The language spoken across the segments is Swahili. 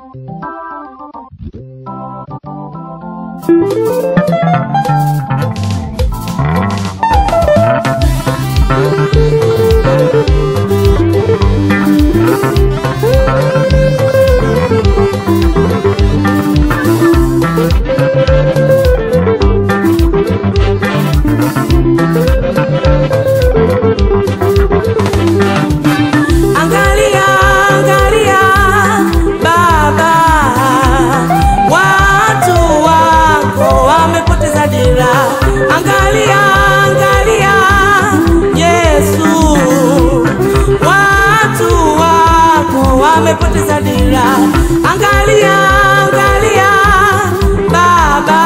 Angalia, angalia Baba, watu wako wamepoteza dira. Angalia, angalia Yesu, watu wako wamepoteza dira. Angalia, angalia Baba,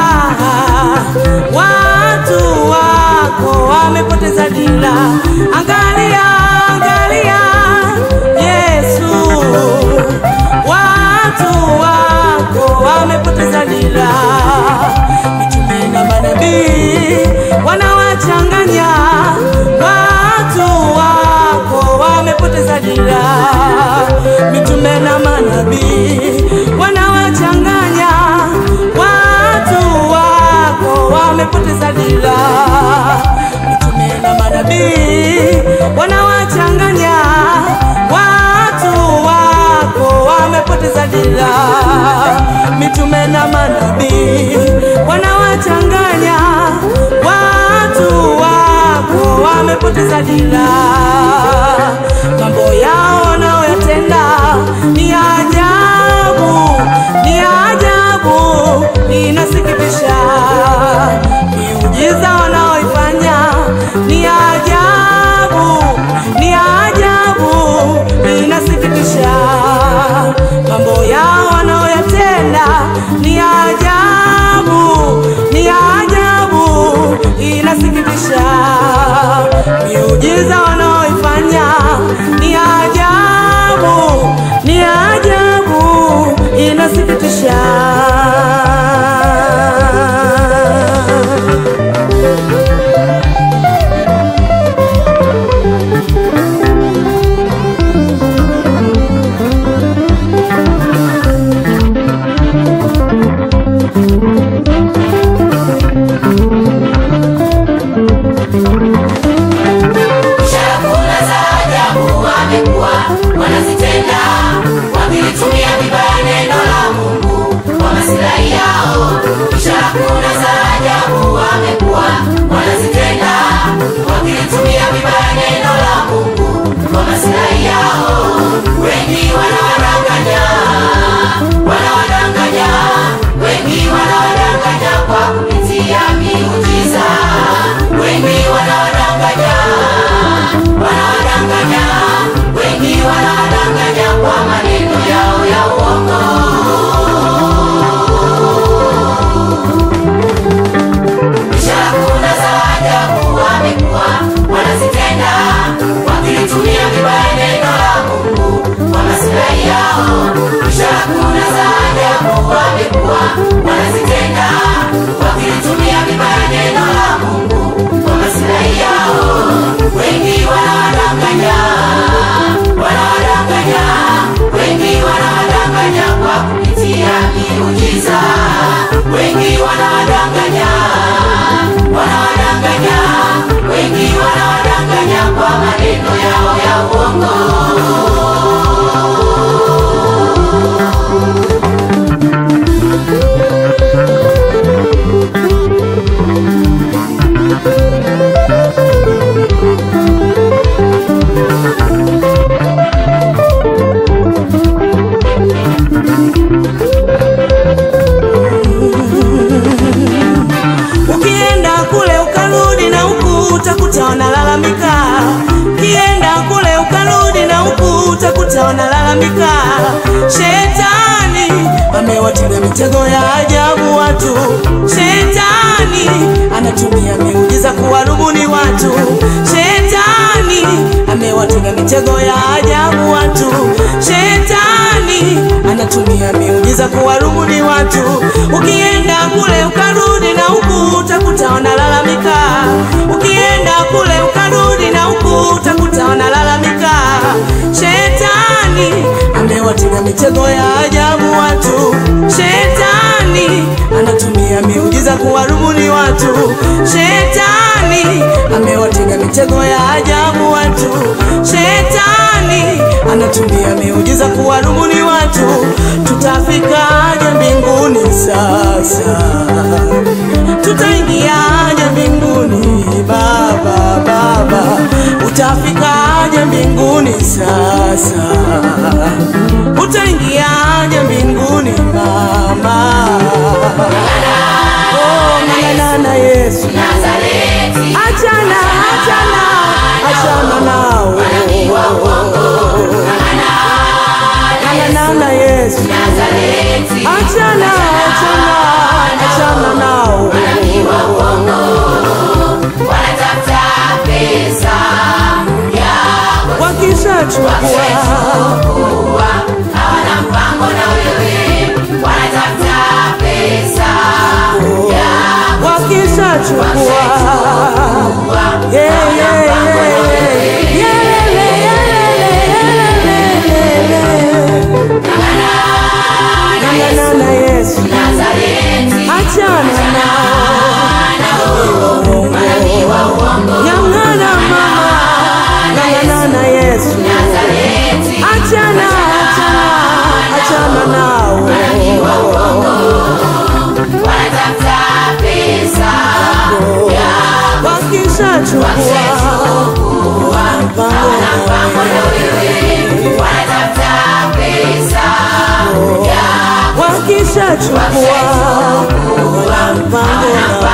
watu wako wamepoteza dira. Angalia, angalia Yesu, watu wako wamepoteza dira. Mitume na manabii wanawachanganya watu wako wamepoteza dira. Mitume na manabii wanawachanganya watu wako wamepoteza dira. Mitume na manabii wanawachanganya watu wako wamepoteza dira. Mitume na manabii wanawachanganya watu wako wamepoteza dira. Mambo yao wanaoyatenda ni ajabu, ni ajabu, inasikitisha. Miujiza wanaoifanya ni ajabu, ni ajabu, inasikitisha. Mambo yao wanaoyatenda ni ajabu, ni ajabu, inasikitisha. Miujiza wanaoifanya ni ajabu, ni ajabu, inasikitisha. Chakula za ajabu wamekuwa wanazitenda, wakilitumia vibaya neno la Mungu kwa maslahi yao. Chakula za ajabu wamekuwa wanazitenda, wakilitumia vibaya neno la Mungu kwa maslahi yao. Wengi wanawadanganya, wanawadanganya, wengi wanawadanganya kwa kupitia miujiza, wengi wanawadanganya wanawadanganya wengi wanawadanganya kwa maneno yao ya uongo chakula za ajabu wamekuwa wanazitenda wakilitumia vibaya neno la mungu kwa masilahi yao chakula za ajabu wamekuwa wanazitenda wakilitumia vibaya neno la mungu kwa masilahi yao wengi wanawadanganya wanawadanganya wengi wanawadanganya kwa kupitia miujiza wengi wanawadanganya wanawadanganya wengi wanawadanganya kwa maneno yao ya uongo Ukienda kule ukarudi na huku utakuta wanalalamika. Ukienda kule ukarudi na huku utakuta wanalalamika. Shetani amewatilia mitego ya ajabu watu. Shetani anatumia miujiza kuwarubuni watu. Shetani amewatilia mitego ya ajabu watu. Shetani anatumia miujiza kuwarubuni watu. Ukienda kule ukarudi na huku utakuta wanalalamika. Ukienda kule ukarudi na huku utakuta wanalalamika. Shetani amewatia amewatega mitego ya ajabu watu. Shetani anatumia miujiza kuwarubuni watu. Shetani amewatega mitego ya ajabu watu. Shetani anatumia miujiza kuwarubuni watu. Tutafikaje mbinguni sasa? Tutaingiaje mbinguni Baba, Baba, utafikaje mbinguni sasa? Utaingiaje mbinguni mama? Oh, ng'ang'ana na Yesu, Nazareti, achana, achana, achana nao, ng'ang'ana na Yesu, Nazareti, achana, achana, achana nao. wanatafuta pesa yako wakishachukua kuwa hawana mpango na wewe, wanatafuta pesa yako wakishachukua Yeah, yeah, yeah, yeah. Yelele, yelele, yelele. Ng'ang'ana na Yesu, Nazareti, achana nao. Ng'ang'ana mama, ng'ang'ana na Yesu, Nazareti, achana, achana, achana nao. wanatafuta pesa yako Wakishachukua mpango na wewe, wanatafuta pesa yako wakishachukua wana mpango na